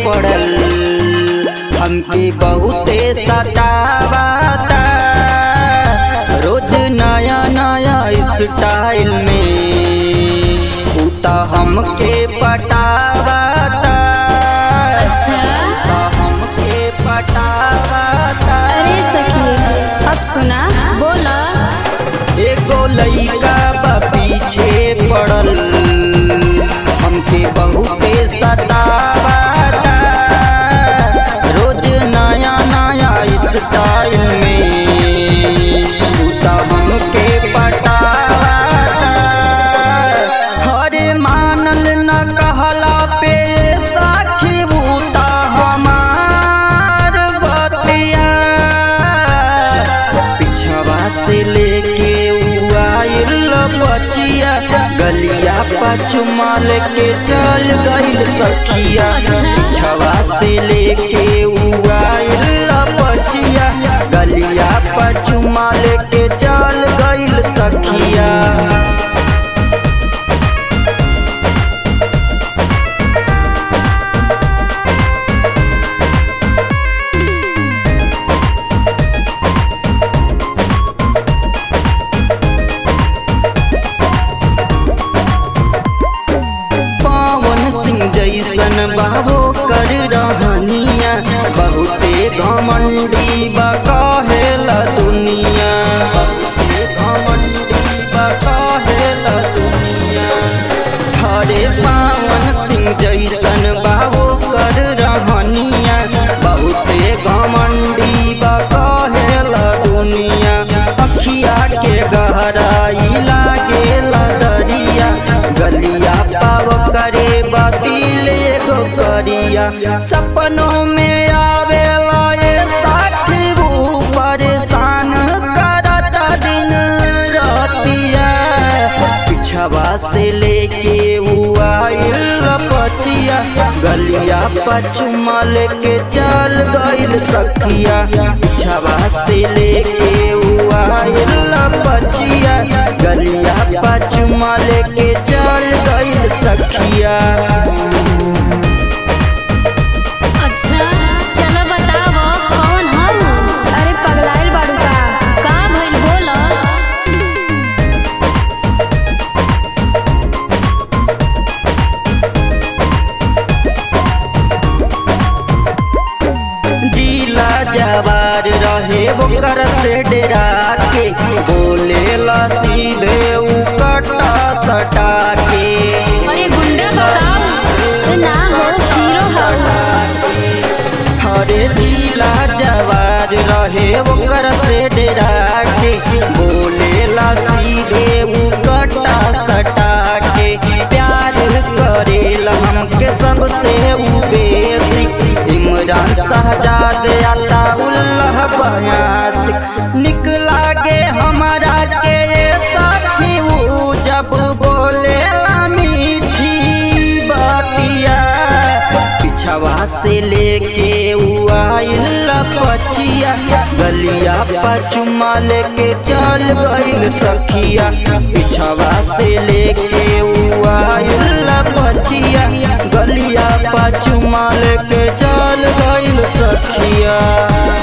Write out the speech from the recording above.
पड़ल हमके बहुते सतावाता रोज नया नया स्टाइल में उता हमके पटावाता अच्छा उता हमके पटावाता अरे सखी अब सुना बोला एगो लइका बा पीछे पड़ल हमके बहुते सतावाता रोज नया नया स्टाइल में तू त हमके पटावाता हरे मानल न कहला पे साखी बूता हमार बतिया पिछवा से लेके उ आइल बचिया गलिया पचुमा लेके चल गइल सखिया पिछवा से लेके उ आइल बचिया गलिया पचुमा लेके चल गइल सखिया पावन सिंह जैसन बाबो कर रहनिया बहुते घमंडी बा कहेला दुनिया बहुते घमंडी बा कहेला दुनिया हरे पावन सिंह जैसन बाबो कर रहनिया बहुते घमंडी बा कहेला दुनिया अखिया के गहराई लागेला दरिया गलिया पाव करे बातिल एगो करिया सपनों में आवेला ये साथी वो परेशान करता दिन रातिया पिछवा से लेके उ आइल पचिया गलिया पचुमा लेके चल गइल सखिया पिछवा से लेके उ आइल पचिया गलिया पचुमा लेके चल गइल सखिया अच्छा चलो बतावो कौन हम अरे पगलाइल बाड़ू का का भइल बोला जिला जवार रहे ओकर से डेरा के बोले ला सीधे उ कटा सटा के अरे गुंडा का काम अरे ना हो हीरो हो हरे जिला जवार रहे ओकर से डेरा के बोले ला सीधे उ कटा सटा के प्यार करेला हमके सबसे उ बेसी इमरान शहजाद अताउल्लाह बयासिक निकला गे हमारा के ये साथी उ जब बोले मीठी बातिया पिछवा से लेके उ आइल पचिया गलिया पचुमा लेके चल गइल सखिया पिछवा से लेके उ आइल पचिया गलिया पचुमा लेके चल गइल सखिया